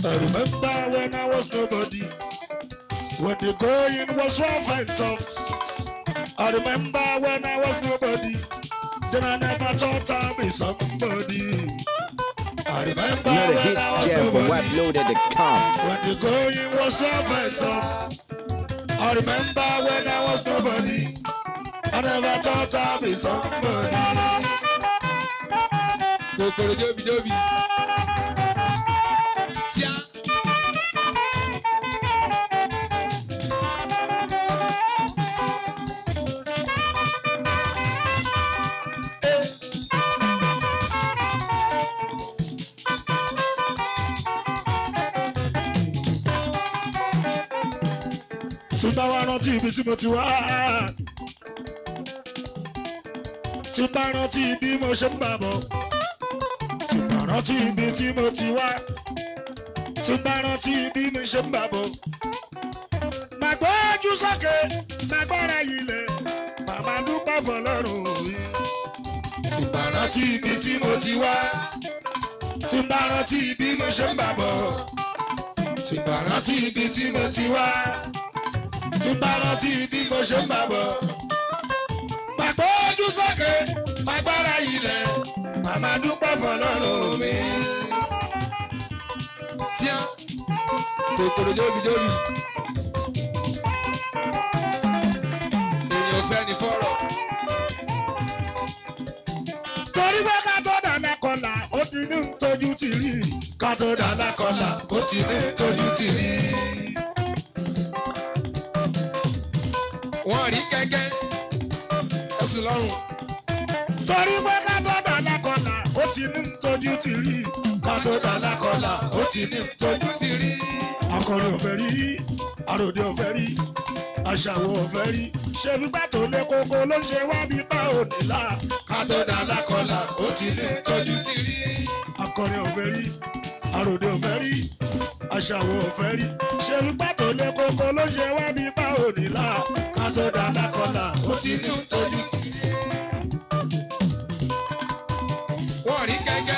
I remember when I was nobody, when the going was rough and tough. I remember when I was nobody, then I never thought I'd be somebody. I remember Another when hits I was jam from nobody, WebLoaded.com. when the going was rough and tough. I remember when I was nobody, I never thought I'd be somebody. kòkòrò jóbijóbi. tíá. tí bá wá rántí ibi tí mo ti wá tí bá rántí bí mo ṣe ń bà bọ̀ tí bá rántí ibi tí mo ti wá tí bá rántí bí mo ṣe ń bà bọ̀ màá gbójú sókè màá gbára ilẹ̀ màmá dúpẹ́ fọlọ́run mi tí bá rántí ibi tí mo ti wá tí bá rántí bí mo ṣe ń bà bọ̀ tí bá rántí ibi tí mo ti wá tí bá rántí bí mo ṣe ń bà bọ̀. Pàpọ̀ ojú sókè, pàgbára ilẹ̀, màmá dúpẹ́ fọlọ́run mi. tíá. kòkòrò jóbijóbi. èèyàn fẹ́ ni fọ́rọ̀. Torí pé ká tó dáná kọlà, ó ti ní tójú ti rí. Ká tó dáná kọlà, ó ti ní tójú ti rí. wọ́n rí kẹ́kẹ́. ẹ̀sùn lọ́rùn. Torí pé ká tó dáná kọlà, ó ti ní tójú ti rí. Ká tó dáná kọlà, ó ti ní tójú ti rí. Akọrin ò fẹ́ rí, àròdé ò fẹ́ rí, aṣàwọ̀ ò fẹ́ rí. Ṣé gbígbà tó lé koko ló ń ṣe wá bí bá òní là? Ká tó dáná kọlà, ó ti ní tójú ti rí. Akọrin ò fẹ́ rí, àròdé ò fẹ́ rí, aṣàwọ̀ ò fẹ́ rí. Ṣé gbígbà tó lé koko ló ń ṣe wá bí bá òní là? Ká tó dáná kọlà, ó ti ní tójú ti rí. wọ́n rí kẹ́kẹ́.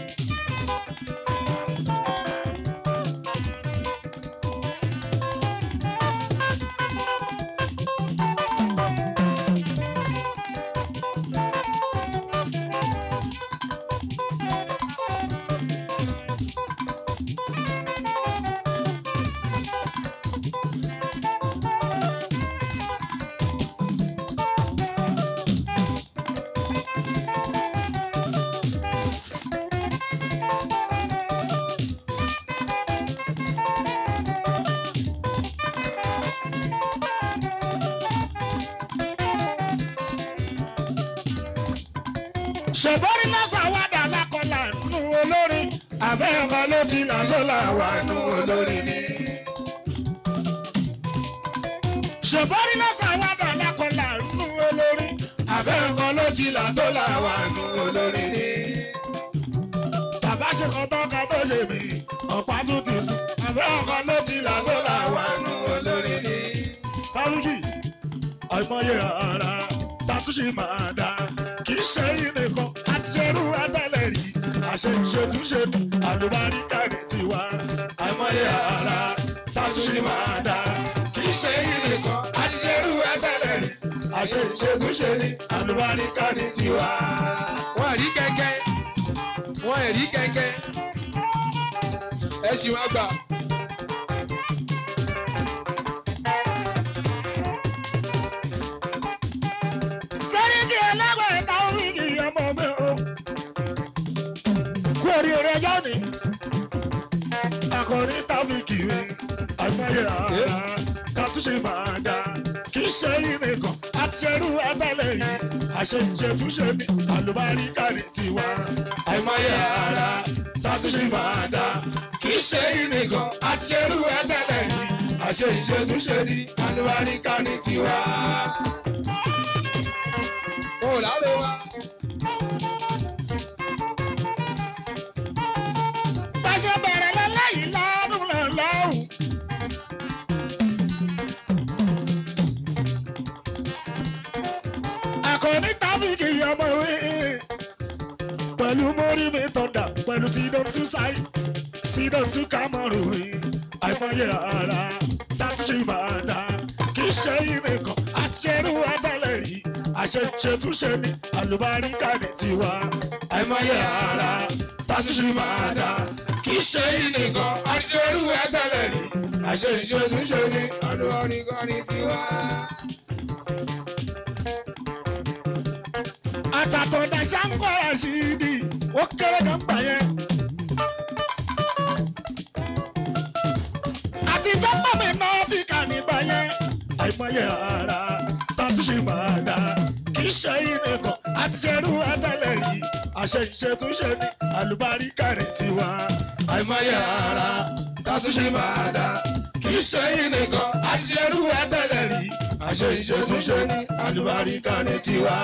ṣèbọ́rí lọ́sàn wá dà lákọlà nù olórin àbẹ́ ọkọ ló ti là tó là wà nù olórin ni. ṣèbọ́rí lọ́sàn wá dà lákọlà nù olórin àbẹ́ ọkọ ló ti là tó là wà nù olórin ni. bàbá ṣe kan tọ́ka tó ṣe mí ọ̀pá tún ti sùn àbẹ́ ọkọ ló ti là tó là wà nù olórin ni. kálukì àìmọye ara tatúnṣe máa dá kì í ṣe ìnìkan àti ṣerú àtẹlẹ rí àṣẹ ìṣètúnṣe ní àlùbáríkà ní tiwa àìmọye ara tatúnṣe máa dá kì í ṣe ìnìkan àti ṣerú àtẹlẹ rí àṣẹ ìṣètúnṣe ní àlùbáríkà ní tiwa. wọ́n rí kẹ́kẹ́. wọ́n rí kẹ́kẹ́. ẹ ṣì wá gbà. sẹ́ríkì ẹlẹ́gbẹ̀ẹ́ ẹ̀ka oríkì ọmọ mi o. kú oríire ọjọ́ ni akọrin tábìkì mi àgbáyé ara kàtúnṣe máa dá kì í ṣe ìrìnkàn àti ṣerú ẹgbẹ́lẹ̀ rí àṣẹ ìṣètúnṣe ní àlùbáríkà ní tiwa àìmọye ara kàtúnṣe máa dá kì í ṣe ìrìnkàn àti ṣerú ẹgbẹ́lẹ̀ rí àṣẹ ìṣètúnṣe ní àlùbáríkà ní tiwa. wọn ò láwọ wa. bá ṣe bẹ̀rẹ̀ lọ́lẹ́yìn lọ́dún náà lọ́hùn. àkọ́ní tábìkì ọmọ wí pẹ̀lú mórí mi tọ̀dà pẹ̀lú sídọ̀m tú sáì pírẹsidọ̀ntì kámọ́rù mi àìmọye ara tàtúnṣe máa dá kì í ṣe ìrìnkàn àti ṣerú àtàlẹ̀ rí àṣetúnṣe ní àlùbáríkà ní tiwa àìmọye ara tàtúnṣe máa dá kì í ṣe ìrìnkàn àti ṣerú àtàlẹ̀ rí àṣetúnṣe ní àlùbáríkà ní tiwa. àtàtọ̀dá ṣàǹkọ́ra sí i di ó kéré kan gbà yẹn. àti tọ́pọ̀ mi náà ti kà nígbà yẹn. àìmọye ara tàtúnṣe máa dá kì í ṣe ìnìkan àti ṣerú àtàlẹ̀ rí àṣẹ ìṣètúnṣe ní àlùbáríkà ní tiwa. àìmọye ara tàtúnṣe máa dá kì í ṣe ìnìkan àti ṣerú àtàlẹ̀ rí àṣẹ ìṣètúnṣe ní àlùbáríkà ní tiwa.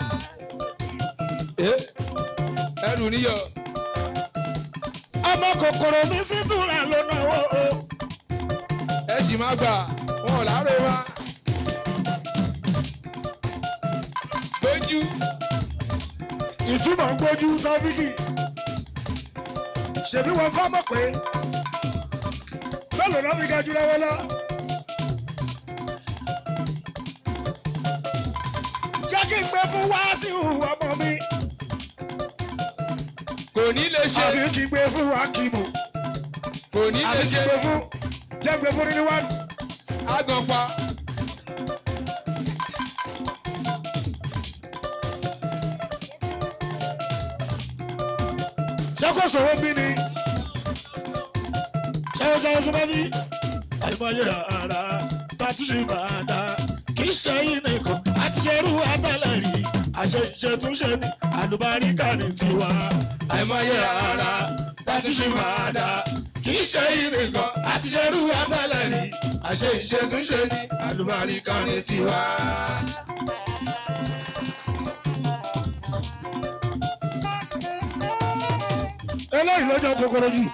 ẹrù níyọ. ọmọ kòkòrò mi sì túnra ló náwó o. ẹ sì má gbà wọn ò láàárọ̀ wa. lójú ìtumọ̀ ń gbójú tọ́fíkì. ṣèbí wọn fọ́mọ̀ pé mélòó náà fi ga jù lọ́wọ́ lọ. jẹ́ kí n gbé fún wáásù ọmọ mi kò ní lè ṣe àbí kí n gbé fún wákìmù kò ní lè àbí kí ṣe n gbé fún jẹ́ gbé fún nínú wánu. àgànpá. ṣé kò sọ̀rọ̀ bí ni ṣé ó jẹ́ oṣù mẹ́bí àìmọye ara tàtúnṣe máa dá kì í ṣe yín nìkan àti ṣerú àtàlẹ̀ rí àṣẹ ìṣètúnṣe ní àlùbáríkà ní tiwa àìmọye ara tàtúnṣe máa dá kì í ṣe yín nìkan àti ṣerú àtàlẹ̀ rí àṣẹ ìṣètúnṣe ní àlùbáríkà ní tiwa. eléyìí lọ́jọ́ kòkòrò jù.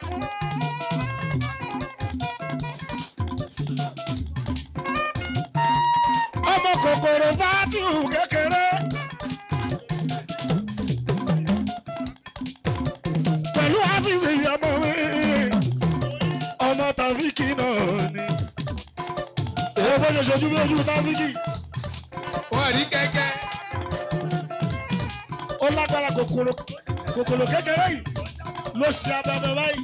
ọmọ kòkòrò fàtìhù kékeré. pẹ̀lú áfíìsì ọmọ mi ọmọ tàfíkì náà ni. èyí bó ṣe ṣojú bí ojú tàfíkì wọn rí kẹ̀kẹ́. ó lágbára kòkòrò kòkòrò kékeré yìí ló ṣe abẹbẹ báyìí.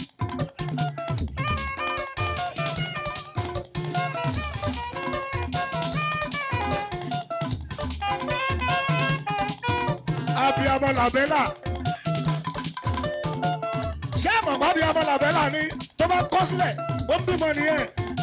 abiyamọ làbẹ́là ṣé àmọ̀pá abiyamọ làbẹ́là ni tó bá kọ́ sílẹ̀ ó ń bímọ nìyẹn.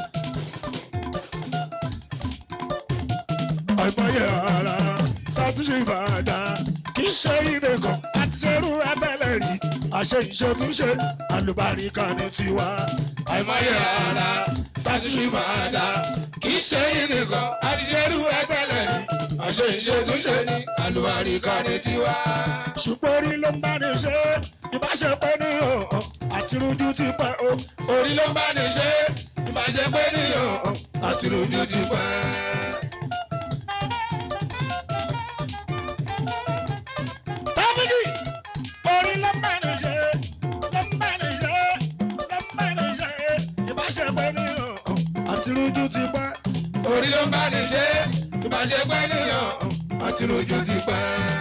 àìmọye ara tàtúnṣe ìbàdàn kì í ṣe ìdè kan àti ṣerú abẹ́lẹ̀ rí àṣẹ ìṣètúnṣe àlùbáríkà ní tiwa. àìmọye ara tàtúnṣe ìbàdàn kì í ṣe ìdè kan àti ṣerú abẹ́lẹ̀ rí àṣẹ ìṣètúnṣe ní àlùbáríkà ní tiwa. ṣùgbọ́n orí ló ń bá ní ṣe ìbáṣepọ̀ ní ọ̀hún àti rújú ti pẹ́ o. orí ló ń bá ní ṣe ìbáṣepọ̀ ní ọ̀hún àti rújú ti pẹ́. Tábìlì orí ló ń bá ní ṣe ló ń bá ní ṣe ló ń bá ní ṣe ìbáṣepọ̀ ní ọ̀hún àti rújú ti pẹ́. orí ló ń bá ní ṣe ìbáṣepẹ́ níyàn àti rújú ti pẹ́.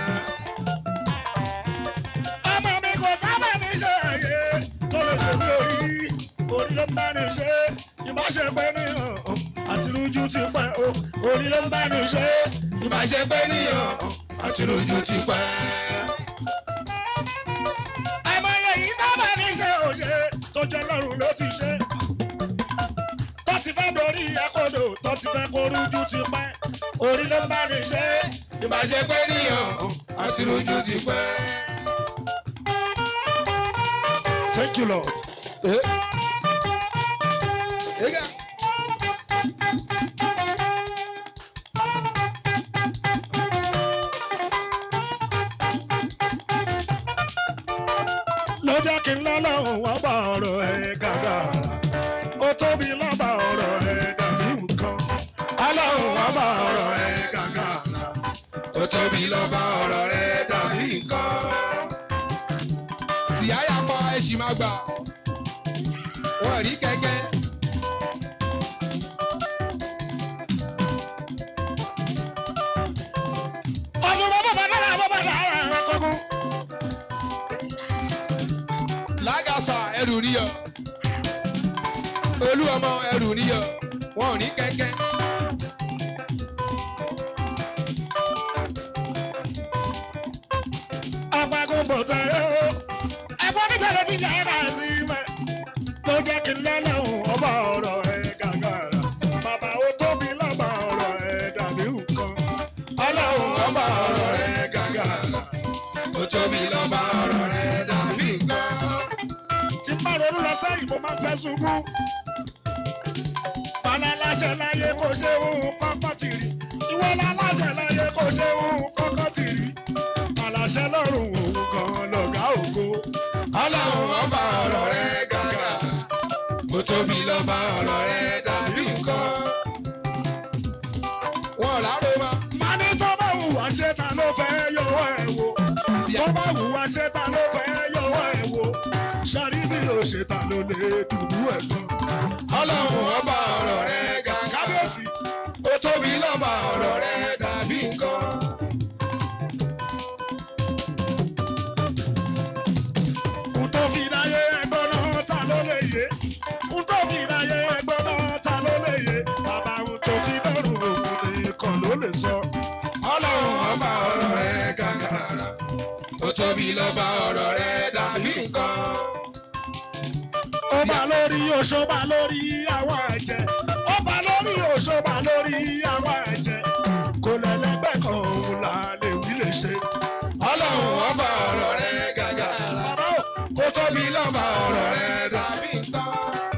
ọmọ mi kò sábà ní ṣe àyè tó lè ṣe bí orí orí ló ń bá ní ṣe ìbáṣepọ̀ ní ọ̀hún àti rújú ti pẹ́ o orí ló ń bá ní ṣe ìbáṣepọ̀ ní ọ̀hún àti rújú ti pẹ́. àìmọye yìí dábàá ní ṣe òye tó jẹ́ lọ́rùn ló ti ṣe tó ti fẹ́ dorí ẹ̀kọ́dọ̀ tó ti fẹ́ kó rújú ti pẹ́ orí ló ń bá ní ṣe ìbáṣepẹ́ níyàn àti rojú ti pẹ́. thank you lord. Ega. ló jẹ́ kí n lọ́lọ́run wọ́n bá ọ̀rọ̀ ẹ̀ gàgà. ó tóbi lọ́ba ọ̀rọ̀ ẹ̀ dàbí nǹkan. ọlọ́run wọ́n bá ọ̀rọ̀ ẹ̀ gàgà. Ó tóbi lọ́ba ọ̀rọ̀ rẹ̀ dàbí nǹkan. Sì àyà pa ẹ̀sìn máa gbà. wọ́n rí kẹ̀kẹ́. ọdún bọ́ bàbá dára bọ́ bàbá dára ẹ̀rọ kọ́kọ́. lágàsà ẹrù níyọ olú ọmọ ẹrù níyọ wọn ò ní kẹ̀kẹ́. apagun bò tẹ̀lé o. ẹ̀gbọ́n mi tẹ̀lé ti jẹ́ ká sí mẹ́. tó jẹ́ kí n lọ́lọ́hùn ọba ọ̀rọ̀ ẹ̀ gàgàrà. bàbá ó tóbi lọ́ba ọ̀rọ̀ ẹ̀ dàbí nǹkan. ọlọ́run ọba ọ̀rọ̀ ẹ̀ gàgàrà. ó tóbi lọ́ba ọ̀rọ̀ rẹ̀ dàbí nǹkan. tí n bá ronú lọ sẹ́yìn mo máa ń fẹ́ sunkún. Bàlá láṣẹ láyé kò ṣe òun kọ́kọ́ ti rí. Ìwọ la láṣẹ láyé kò ṣe òun kọ́kọ́ ti rí. Àlàṣẹ lọ́rùn òun gan lọ̀gá ògo. ọlọ́run ọba ọ̀rọ̀ rẹ̀ gàgà ó tóbi lọ́ba ọ̀rọ̀ rẹ̀ dàbí nǹkan. wọn ò láró ma. Má ní tó bá wù wá ṣe ta ló fẹ́ yọwọ́ ẹ̀ wò. Tó bá wù wá ṣe ta ló fẹ́ yọwọ́ ẹ̀ wò. Ṣàrí bí o ṣe ta ló lè dùbú ẹ̀ gan. ọlọ́run ọba ọ̀rọ̀ rẹ̀ gàgà Kábíyèsí. ó tóbi lọ́ba ọ̀rọ̀ rẹ̀ dàbí nǹkan. N tó fi dáyé ẹgbọ́n náà ta ló lè yé. N tó fi dáyé ẹgbọ́n náà ta ló lè yé. Bàbá n tó fi dọ́rùn òkun nìkan ló lè sọ. ọlọ́run ọba ọ̀rọ̀ rẹ̀ gàgàrà ó tóbi lọ́ba ọ̀rọ̀ rẹ̀ dàbí nǹkan. Ó bá lórí oṣó bá lórí àwọn ẹ̀jẹ̀. Ó bá lórí oṣó bá lórí àwọn ẹ̀jẹ̀. Kò lẹ́lẹ́gbẹ́ kan òun là lè wí lè ṣe. ọlọ́run ọba ọ̀rọ̀ rẹ̀ gàgàrà Bàbá ò ó tóbi lọ́ba ọ̀rọ̀ rẹ̀ dàbí nǹkan.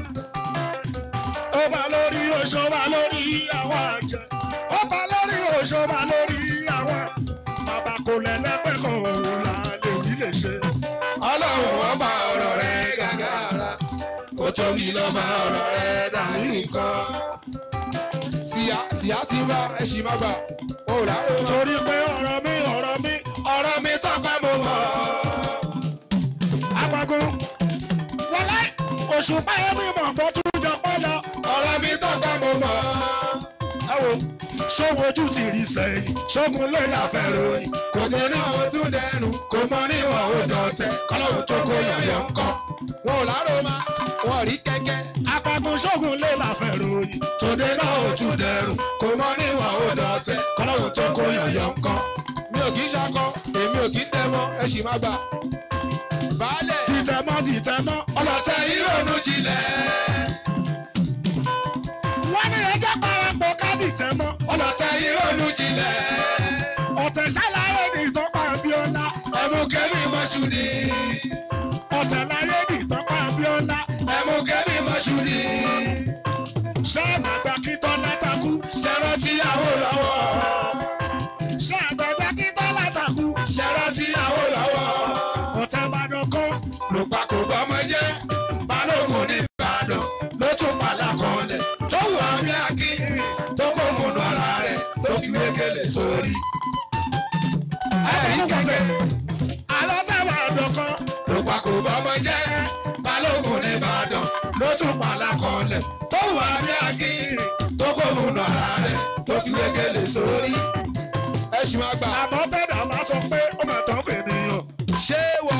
ó bá lórí oṣó bá lórí àwọn ẹ̀jẹ̀. Ó bá lórí oṣó bá lórí àwọn. Bàbá kò lẹ́lẹ́gbẹ́ kan òun là lè wí lè ṣe. ọlọ́run ọba ọ̀rọ̀ rẹ̀ gàgàrà ó tóbi lọ́ba ọ̀rọ̀ rẹ̀ dàbí nǹkan. síyá síyá ti bá ẹṣin má gbà ó rà ó tó. torí pé ọ̀rọ̀ mi ọ̀rọ̀ mi ọ̀rọ̀ mi tọ́pẹ́ mo mọ̀. apagun wọlé oṣù báyọ̀ mi mọ̀ bó tún jọ pọ́ lọ. ọ̀rọ̀ mi tọ́pẹ́ mo mọ̀. ẹ wo ṣóhun ojú ti rí sẹ́yìn ṣógun lè láfẹ́ ròyìn kò mọ níwọ̀n tún dẹnu kò mọ níwọ̀n ó dọ̀tẹ̀ kọ́lọ́hún tó kó yọ̀yọ̀ ńkọ́. wọn ò láró ma wọn rí kẹ́kẹ́. apagun ṣógun lè láfẹ́ ròyìn tòde náà ò tún dẹrùn kò mọ níwọ̀n ó dọ̀tẹ̀ kọ́lọ́hún tó kó yọ̀yọ̀ ńkọ́. mi ò kì í ṣakọ èmi ò kì í dẹmọ ẹ sì má gbà. baálẹ̀ dìtẹ̀mọ́ dìtẹ̀mọ́ ọlọ́tẹ̀ ìrònú jinlẹ̀. wọ́n ní ẹjẹ́ parapọ̀ ká dìtẹ̀mọ́ ọlọ́tẹ̀ ìrònú jinlẹ̀. ọ̀tẹ̀ ṣàlàyé ní ìtọ́pá abíọ́lá ẹ̀mú kẹ́mi mọ́ṣúdì. ọ̀tẹ̀ láyé ní ìtọ́pá abíọ́lá ẹ̀mú kẹ́mi mọ́ṣúdì. ṣáàmù àgbà kí tọ́lá takú ṣẹ̀rọ tíyàwó lọ́wọ́. ṣáàmù àgbà kí tọ́lá takú ṣẹ̀rọ tíyàwó lọ́wọ́. ọ̀tẹ̀ ìbàdàn kan ló pa kò gbọ́mọ jẹ́ balógun ní ìbàdàn ló tún pàlà kanlẹ̀ tó wù àmì akí tó kó fòdù ara rẹ̀ tó fi wégele sórí. ẹ̀rí kẹ̀kẹ́ alọ́tẹ̀ ìbàdàn kan ló pa kò gbọ́mọ jẹ́ balógun ní ìbàdàn ló tún pàlà kanlẹ̀ tó wù àmì akí tó kó fòdù ara rẹ̀ tó fi wégele sórí. ẹ ṣì máa gbà àmọ́ tẹ̀dá máa sọ pé ó máa tán fènìyàn. ṣé wọ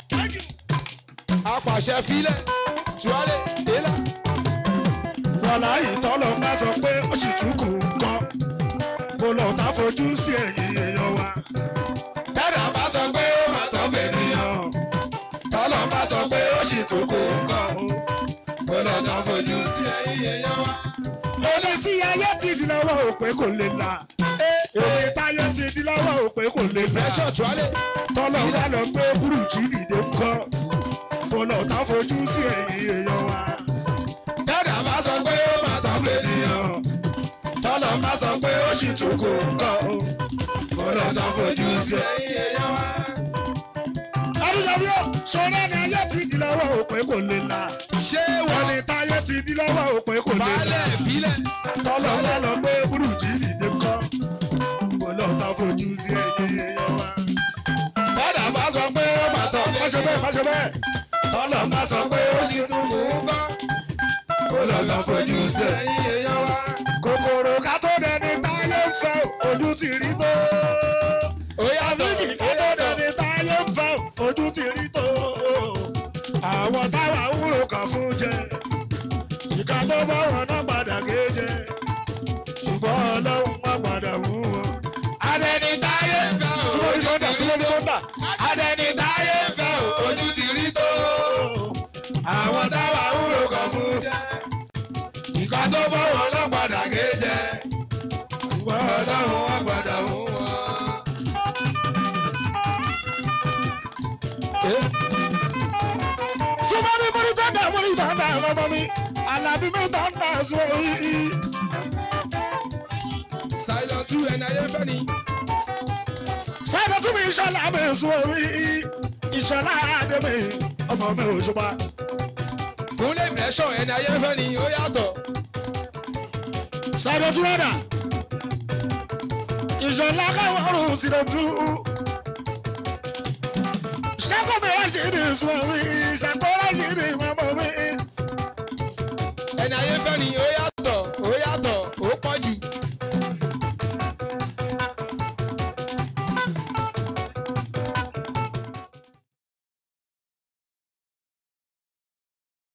apàṣẹ filẹ̀ tuwálé délà. wàhálà ìtọ́lọ̀ máa sọ pé ó sì tún kù ń kọ́ mo lọ tá fojú sí ẹ̀yìn èèyàn wa. tẹ́lẹ̀ bá sọ pé ó máa tọ́ fènìyàn tọ́lọ̀ bá sọ pé ó sì tún kó nǹkan ó lọ tán fojú sí ẹ̀yìn èèyàn wa. Olè tí ayé ti di lọ́wọ́ òpè kò lè là. Èwe táyé ti di lọ́wọ́ òpè kò lè là. rẹ́ṣọ̀ tuwálé Tọ́lọ̀ wá lọ gbé burújí dìde ń kọ́. Mo lọ tá fojú sí ẹ̀yìn èèyàn wa. tẹ́lẹ̀ bá sọ pé ó máa tọ́ fènìyàn tọ́lọ̀ bá sọ pé ó sì tún kó nǹkan ó lọ tán fojú sí ẹ̀yìn èèyàn wa. Adúláwí ó sọ̀rọ̀ ni ayé ti di lọ́wọ́ òpè kò lè là. ṣé Wọ́n wọ́n ní táyé ti di lọ́wọ́ òpè kò lè là. baálẹ̀ filẹ̀ Tọ́lọ̀ wá lọ gbé burújí dìde ń kọ́. Mo lọ tá fojú sí ẹ̀yìn èèyàn wa. tẹ́lẹ̀ bá sọ pé ó máa tọ́ Má ṣe bẹ́ẹ̀, má ṣe bẹ́ẹ̀. tọ́lọ̀ bá sọ pé ó sì tún kó nǹkan sẹ̀. ẹ̀yin èèyàn wa. kòkòrò ká tó dẹni táyé ń fẹ́ ojú ti rí tó. ó yàtọ̀ àbíkì ó ká tó yàtọ̀. dẹni táyé ń fẹ́ ojú ti rí tó. àwọn táwa wúrò kàn fún jẹ ìka tó bá wọn náà padà gé jẹ ṣùgbọ́n ọlọ́run má padà wú wọn. adẹni táyé ń fẹ́ o. súnmọ́ ní kọ́ńdà súnmọ́ ní kọ́ńdà. adẹni táyé ń fẹ́ o. ojú ti rí tó. àwọn táwa wúlò kàn fún jẹ. ìka tó bọ́ wọn lọ padà gé jẹ. ṣùgbọ́n ọlọ́run wá padà wú wọn. súnmọ́ mi mo ní tọ́ndà mo ní tọ́ndà ọmọ mi alábí mi tọ́ndà sọ yìí. silent two ẹni ayé fẹ́ ni. sábà tún mi ìṣọ̀lá mi sọ yìí ìṣọ̀lá adé mi ọmọ mi ò ṣùpá. kúnlé ìmẹ̀ṣọ̀ ẹni ayé fẹ́ ni ó yàtọ̀. sábà tún rọ̀dà ìṣọ̀lá káwọn ọ̀run sì lè tú. sábà mi wá sí ní sọ yìí ṣàkóra sí ní mọ́mọ́ mi. ẹni ayé fẹ́ ni ó